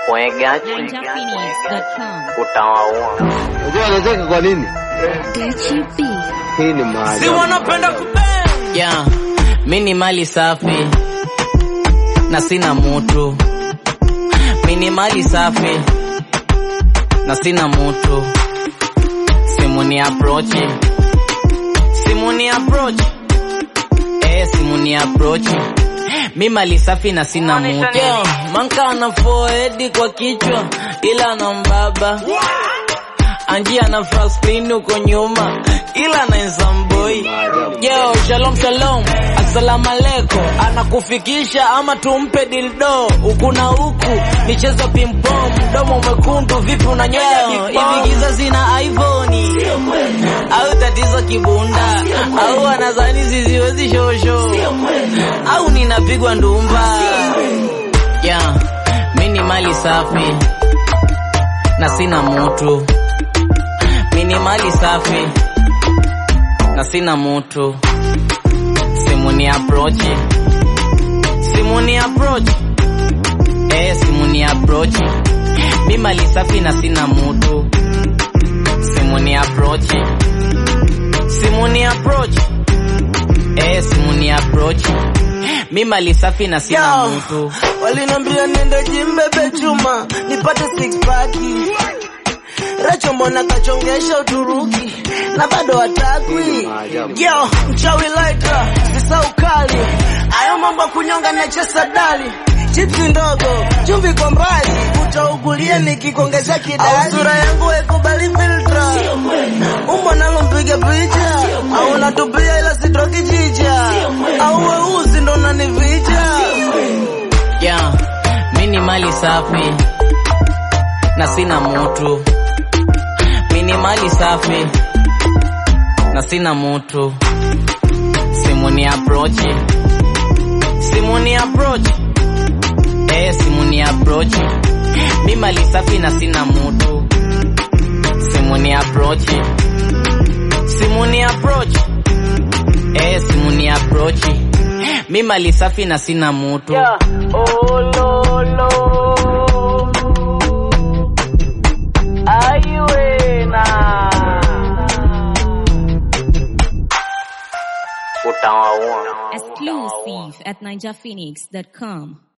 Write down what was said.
Pwegachi NinjaPhoenix.com. utawaua. Unajua anacheka kwa nini? Hii ni maajabu. wanapenda kupenda. Yeah, mi ni mali safi na sina mutu. Mi ni mali safi na sina mutu. Simu ni approach, simu ni approach, eh, simu ni approach. Mi mali safi na sina mutu. Yo, manka ana forehead kwa kichwa ila na mbaba Anji ana Franklin uko nyuma ila na Nsamboi. Yo, shalom shalom, assalamu alaikum. Anakufikisha ama tumpe dildo huku na huku, michezo pimpom, mdomo mwekundu, vipi unanyonya hivi? Giza zina iPhone au tatizo kibunda au anazani ziziwezi shosho au ninapigwa ndumba? Yeah, mi ni mali safi na sina mutu mini mali safi na sina mutu. Simu ni approach, simu ni approach, eh, simu ni approach. Mi mali safi na sina mutu. Simu ni approach, simu ni approach, eh, simu ni approach. Mi mali safi na sina Yo, mutu. walinambia nende jimbebe chuma nipate six pack Racho mbona kachongesha Uturuki na bado hatakwi. Yo, mchawi laita sisa ukali, ayo mambo ya kunyonga na chesa dali chipsi ndogo chumvi kwa mbali, utaugulia nikikuongezea kidali. Au sura yangu ekubali filtra, umbo nalo mpiga picha, au unatupia ila sitoki chicha, au weusi ndo unanificha. Yeah, mi ni mali safi na sina mutu. Mi ni mali safi na sina mutu. Simu ni approach, simu ni approach, eh, simu ni approach. Mi mali safi na sina mutu. Simu ni approach, simu ni approach, eh, simu ni approach. Mi mali safi na sina mutu. Oh, lo, lo. Aiwena. Utawaua. Exclusive at NinjaPhoenix.com.